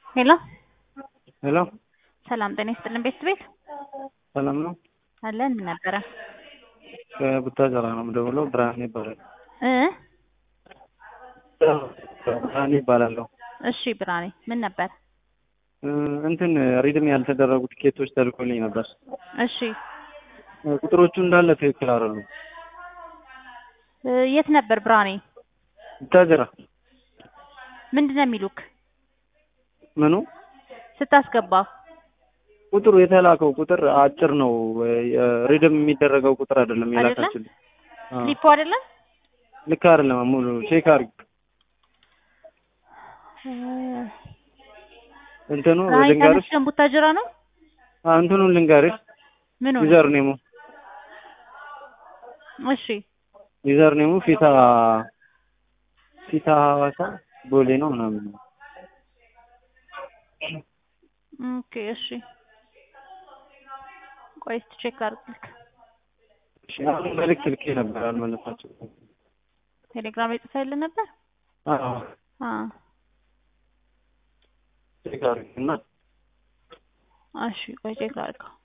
ሄሎ ሄሎ ሰላም ጤና ይስጥልን ቤት ቤት ሰላም ነው። አለን ምን ነበረ ከቡታጀራ ነው የምደውለው። ብርሃኔ ይባላል። እ ብርሃኔ ይባላለሁ። እሺ ብርሃኔ ምን ነበር? እ እንትን ሪድም ያልተደረጉ ቲኬቶች ተልኮልኝ ነበር። እሺ እ ቁጥሮቹ እንዳለ ትክክል አይደሉም። እ የት ነበር ብርሃኔ? ቡታጀራ ምንድን ነው የሚሉክ ምኑ ስታስገባ? ቁጥሩ የተላከው ቁጥር አጭር ነው። ሪድም የሚደረገው ቁጥር አይደለም አይደለም? የላካችሁልኝ። አዎ። ስሊፑ አይደለም ልክ አይደለም። ሙሉ ቼክ አድርግ። እ እንትኑ ብርሃኔ ልንገርሽ፣ ተመስገን ቡታጅራ ነው አ እንትኑን ልንገርሽ። ምን ሆነ? ዩዘር ኔሙ እሺ ዩዘር ኔሙ ፊታ ፊታ ሐዋሳ ቦሌ ነው ምናምን ነው። ኦኬ እሺ ቆይ እስኪ ቼክ ላድርግልክ እሺ፣ አሁን መልዕክት ልኬ ነበር አልመለሳችሁም። ቴሌግራም ላይ ጽፈህልን ነበር? አዎ አ ቼክ አድርግ እና እሺ ቆይ ቼክ ላድርገው